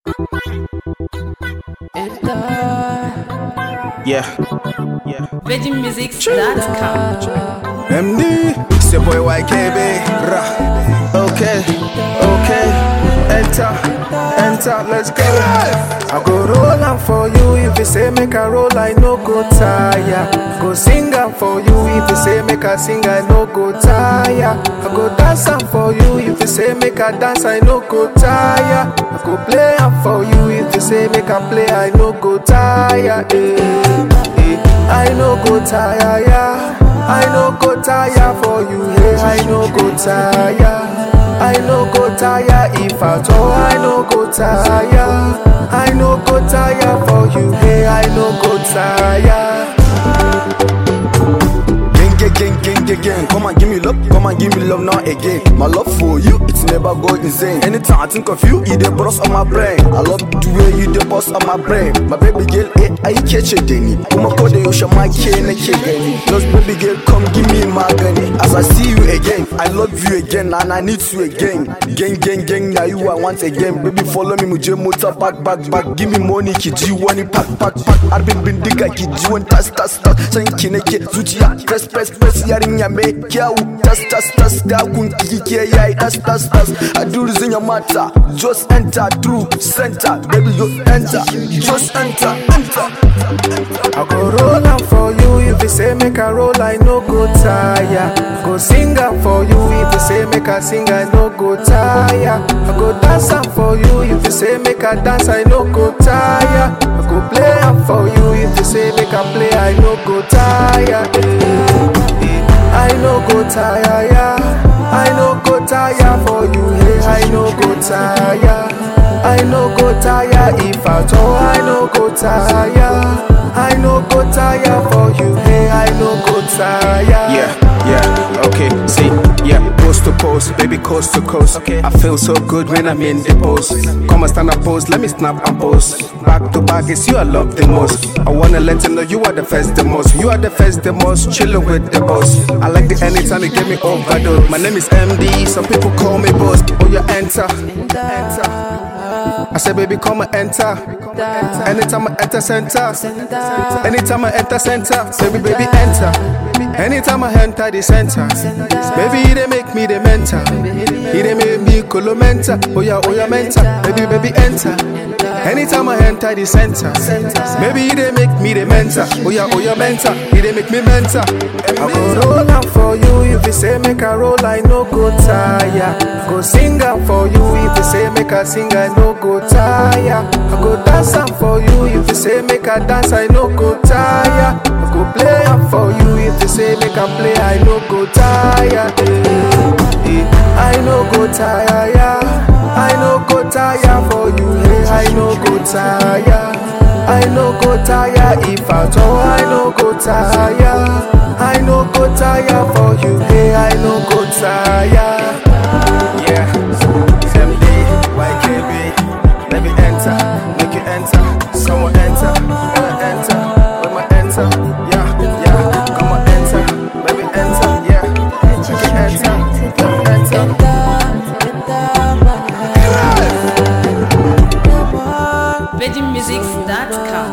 Yeah, yeah. VeggieMusics.com. MD, it's your boy YKB. Rah. Okay, okay. Enter, enter, let's go. I go roll am for you if you say make I roll, I no go tire. Go sing am for you if you say make I sing, I no go tire. I go dance am for you if you say make I dance, I no go tire. I go play am for you if you say make I play, I no go tire. Eh, eh. I no go tire, yeah. I no go tire for you, yeah. I no go tire. I no go tire if at all. I no go tire. I no go tire for you, yeah. I no go tire. Gang, gang, gang, gang, gang, gang. Come and give me love, come and give me love now again. My love for you, it's never go insane. Anytime I think of you, you the boss on my brain. I love the way you the boss on my brain. My baby girl, eh, I catch it, Denny. Uma code you show my cane, I can't Those baby girl, come give me my gunny. As I see you again, I love you again, and I need you again. Gang, gang, gang, now you I want again. Baby, follow me, muje motor, back, back, back. Give me money, kid, you want it, pack, pack, pack. Arbin bin diga, kid, you want tas, tas, tas. San kineke, zuciya, press, press, press, yarinya mai kyau. Tas, tas, tas, da kun kike yayi, tas, tas, tas. I do this in your matter, just enter through center. Baby, you enter, just enter, enter. I go roll am for you if you say make I roll, I no go tire. Go sing am for you if you say make I sing, I no go tire. I go dance am for you if you say make I dance, I no go tire. I go play am for you if you say make I play, I no go tire. Eh, eh. I no go tire, yeah. I no go tire for you, hey. I no go tire. I no go tire if at all. I no go tire. I no go tire for you, hey. I no go tire. Yeah, yeah, okay, see, yeah, coast to coast, baby, coast to coast. Okay. I feel so good when I'm in the post. Come and stand up, pose, let me snap and pose. Back to back, it's you I love the most. I wanna let you know you are the first, the most. You are the first, the most, chillin' with the boss. I like the anytime you get me overdose. My name is MD, some people call me boss. Oh, you enter, enter. I said, baby, come and enter. Anytime I enter center, anytime I enter center, say, baby, enter. Anytime I enter the center, baby, he they make me the mentor. He they make me colomenta. Oh yeah, oh yeah, mentor. Baby, baby, enter. Anytime I enter the center, baby, he they make me the mentor. Oh yeah, oh yeah, mentor. He they make me mentor. I go roll am for you if you say make I roll, I no go tire. Go sing am for you if you say make I sing, I no go tire. I go dance am for you if you say make I dance, I no go tire. I go play am for you if you say make I play, I no go tire. Eh, eh. I no go tire, yeah. I no go tire for you, hey. I no go tire. I no go tire if at all. I no go tire. I no go tire for you, hey. I no go tire. Yeah, MD, YKB, let me enter, make you enter, someone enter, wanna enter, when my enter, yeah, yeah, come on enter, let me enter, yeah, make you enter, let me enter. VeggieMusics.com.